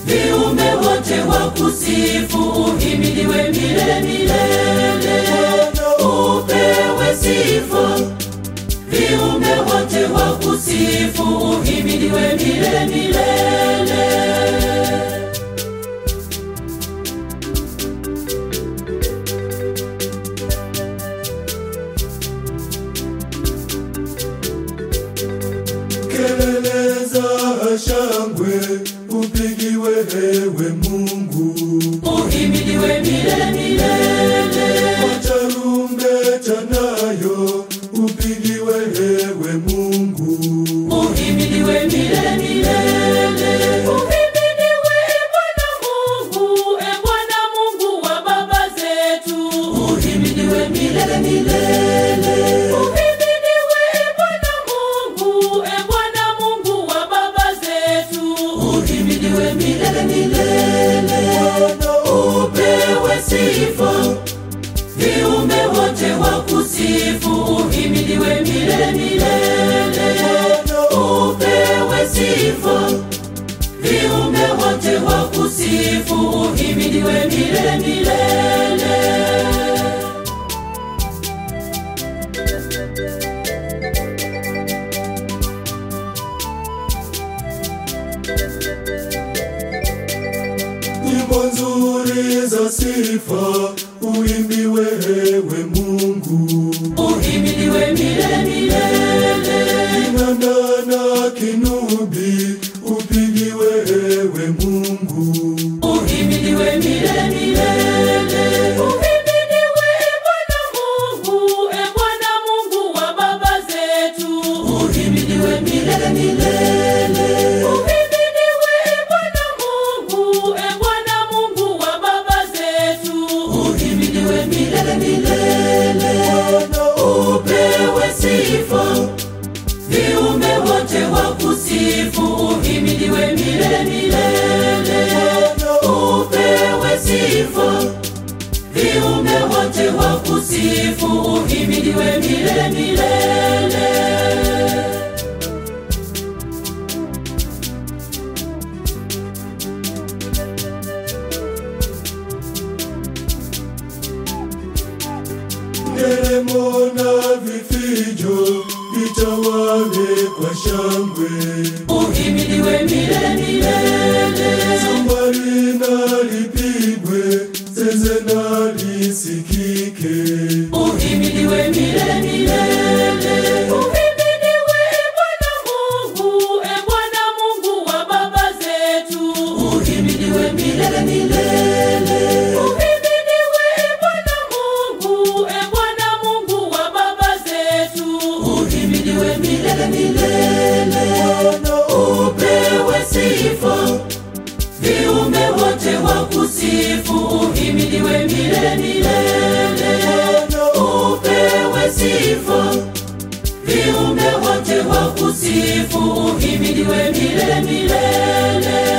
viumbe wote wakusifu, uhimidiwe milele milele, upewe sifa. Viumbe wote wakusifu, uhimidiwe milele milele. Kelele za shangwe upigiwe ewe Mungu, Uhimidiwe milele milele, tarumbeta nayo upigiwe ewe Mungu. uhimidiwe milele milele. Uhimidiwe e Bwana Mungu, e Bwana Mungu wa baba zetu. Uhimidiwe milele milele. Uhimidiwe e Bwana Mungu, e Bwana Mungu wa baba zetu. Uhimidiwe milele milele. Upewe sifa viumbe wote wakusifu, uhimidiwe milele milele. Upewe sifa, viumbe wote wakusifu, uhimidiwe milele milele. Nyimbo nzuri za sifa uimbiwe ewe Mungu, Uhimidiwe milele milele. kinanda na kinubi upigiwe ewe Mungu. Uhimidiwe milele milele. Uhimidiwe e Bwana Mungu, e Bwana Mungu wa baba zetu. Uhimidiwe milele milele. Uhimidiwe e Bwana Mungu, e Bwana Mungu wa baba zetu. Uhimidiwe milele milele. Upewe sifa viumbe wote wakusifu, uhimidiwe milele milele. Upewe sifa, viumbe wote wakusifu, uhimidiwe milele milele. Nderemo na vifijo vitawale kwa shangwe, Uhimidiwe milele milele. zambari na lipigwe, zeze na lisikike. Uhimidiwe milele milele. Uhimidiwe e Bwana Mungu, e Bwana Mungu wa baba zetu. Uhimidiwe milele milele. Uhimidiwe e Bwana Mungu, e Bwana Mungu wa baba zetu. Uhimidiwe milele milele. Upewe sifa viumbe wote wakusifu, uhimidiwe milele milele. Upewe sifa, viumbe wote wakusifu, uhimidiwe milele milele.